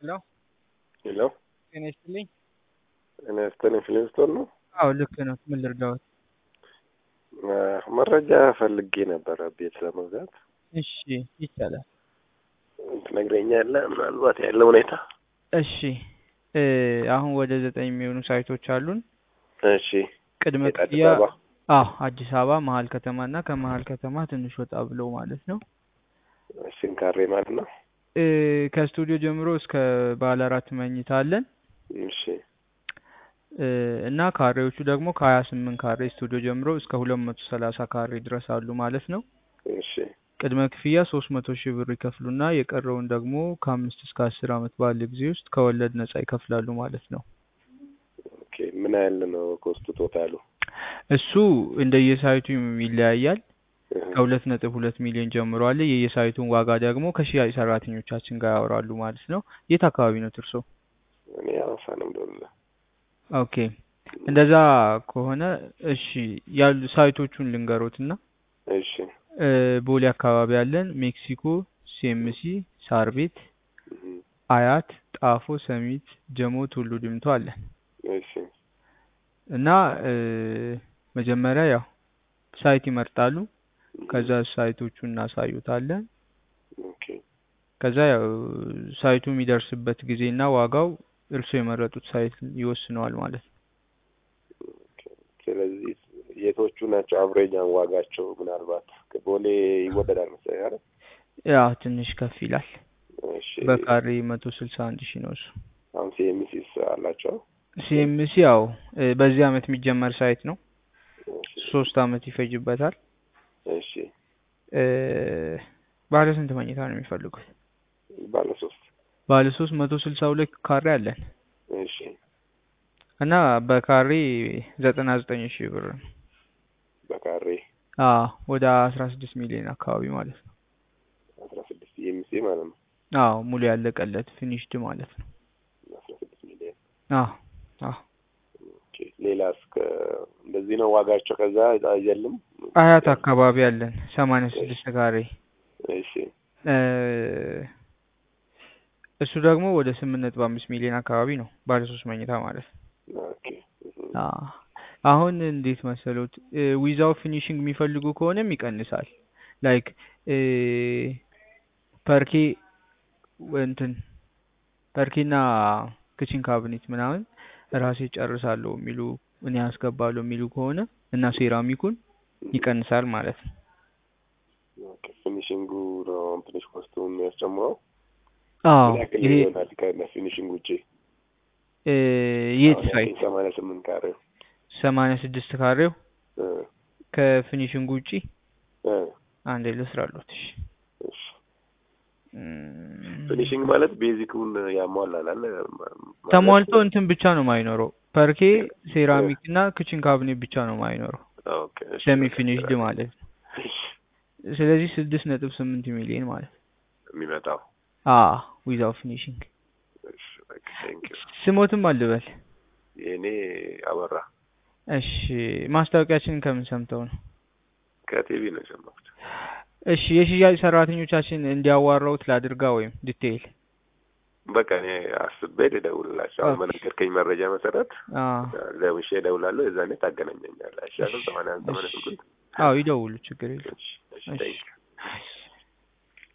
ሄሎ ሄሎ ጤና ይስጥልኝ። ጤና ይስጥልኝ። ፍሊንስቶን ነው? አዎ ልክ ነው። ምን ልርዳዎት? መረጃ ፈልጌ ነበረ ቤት ለመግዛት። እሺ ይቻላል። ትነግረኛለህ ምናልባት ያለው ሁኔታ? እሺ እ አሁን ወደ ዘጠኝ የሚሆኑ ሳይቶች አሉን። እሺ ቅድመ የት አዲስ ክፍያ አበባ? አዎ አዲስ አበባ መሀል ከተማ እና ከመሀል ከተማ ትንሽ ወጣ ብለው ማለት ነው። ሽንካሬ ማለት ነው። እ ከስቱዲዮ ጀምሮ እስከ ባለ አራት መኝታ አለን እሺ እ እና ካሬዎቹ ደግሞ ከሀያ ስምንት ካሬ ስቱዲዮ ጀምሮ እስከ ሁለት መቶ ሰላሳ ካሬ ድረስ አሉ ማለት ነው። እሺ ቅድመ ክፍያ ሶስት መቶ ሺህ ብር ይከፍሉና የቀረውን ደግሞ ከአምስት እስከ አስር ዓመት ባለ ጊዜ ውስጥ ከወለድ ነጻ ይከፍላሉ ማለት ነው። ኦኬ ምን ያህል ነው ኮስቱ ቶታሉ? እሱ እንደየሳይቱ ይለያያል። እህ፣ ከሁለት ነጥብ ሁለት ሚሊዮን ጀምሮ አለ። የየሳይቱን ዋጋ ደግሞ ከሽያጭ ሰራተኞቻችን ጋር ያወራሉ ማለት ነው። የት አካባቢ ነው እርሶ? እኔ ሐዋሳ ነው የምደውልልህ። ኦኬ እንደዛ ከሆነ እሺ ያሉ ሳይቶቹን ልንገሮትና እሺ እ ቦሌ አካባቢ አለን፣ ሜክሲኮ፣ ሲኤምሲ፣ ሳር ቤት፣ እህ፣ አያት፣ ጣፎ፣ ሰሚት፣ ጀሞ፣ ቱሉ ዲምቱ አለን እሺ እና እ መጀመሪያ ያው ሳይት ይመርጣሉ። ከዛ ሳይቶቹን እናሳዩታለን። ኦኬ ከዛ ያው ሳይቱ የሚደርስበት ጊዜና ዋጋው እርሶ የመረጡት ሳይት ይወስነዋል ማለት ነው። ኦኬ። ስለዚህ የቶቹ ናቸው አቭሬጃን ዋጋቸው? ምናልባት ቦሌ ይወደዳል መሰለኝ አይደል? ያ ትንሽ ከፍ ይላል። እሺ በካሬ መቶ ስልሳ አንድ ሺህ ነው እሱ። አሁን ሲኤምሲስ አላቸው? ሲኤምሲ ያው እ በዚህ አመት የሚጀመር ሳይት ነው። እሺ ሶስት አመት ይፈጅበታል። እሺ እ ባለ ስንት መኝታ ነው የሚፈልጉት? ባለ ሶስት ባለ ሶስት መቶ ስልሳ ሁለት ካሬ አለን እሺ እና በካሬ ዘጠና ዘጠኝ ሺህ ብር ነው። በካሬ አዎ ወደ አስራ ስድስት ሚሊዮን አካባቢ ማለት ነው። አስራ ስድስት ሲኤምሲ ማለት ነው። አዎ ሙሉ ያለቀለት ፊኒሽድ ማለት ነው። አስራ ስድስት ሚሊዮን አዎ አዎ ኦኬ። ሌላስ ከ እንደዚህ ነው ዋጋቸው? ከዛ አይዘልም? አያት አካባቢ አለን ሰማንያ ስድስት ካሬ እሺ እ እሱ ደግሞ ወደ ስምንት ነጥብ አምስት ሚሊዮን አካባቢ ነው ባለ ሶስት መኝታ ማለት ነው። ኦኬ እህ፣ አዎ አሁን እንዴት መሰሎት ዊዛው ፊኒሽንግ የሚፈልጉ ከሆነም ይቀንሳል። ላይክ እ ፐርኬ እንትን ፐርኬና ክችን ካቢኔት ምናምን ራሴ ጨርሳለሁ የሚሉ እኔ አስገባለሁ የሚሉ ከሆነ እና ሴራሚኩን ይቀንሳል ማለት ነው። ኦኬ። ፊኒሽንጉ ነው ትንሽ ኮስቱ የሚያስጨምረው? አዎ ምን ያክል ይሄ ይሆናል ከፊኒሽንግ ውጪ? እ የት አሁን ሳይት ያልከኝ ሰማንያ ስምንት ካሬው ሰማንያ ስድስት ካሬው እ ከፊኒሽንግ ውጪ እ አንዴ ልስራሎት። እሺ እሺ እም፣ ፊኒሽንግ ማለት ቤዚኩን ያሟላል አለ ማለት ተሟልቶ እንትን ብቻ ነው የማይኖረው ፐርኬ ሴራሚክ እና ክችን ካቢኔት ብቻ ነው የማይኖረው ኦኬ እሺ ሰሚ ፊኒሽድ ማለት ነው። እሺ ስለዚህ ስድስት ነጥብ ስምንት ሚሊዮን ማለት ነው። የሚመጣው አ ዊዛው ፊኒሽንግ እሺ በቃ ቴንክ ዩ ስሞትም አልበል። የእኔ አበራ እሺ ማስታወቂያችንን ከምን ሰምተው ነው? ከቲቪ ነው የሰማሁት እሺ የሽያጭ ሰራተኞቻችን እንዲያዋራውት ላድርጋ ወይም ዲቴይል? በቃ እኔ አስቤ ልደውልላቸው አሁን ኦኬ። በነገርከኝ መረጃ መሰረት አ ደውሼ እደውላለሁ የዛኔ ታገናኘኛለህ አይሻልም ሰማንያ አንድ ሰማንያ ስምንት አዎ ይደውሉ፣ ችግር የለም። እሺ እሺ እሺ ቴንክ ዩ እሺ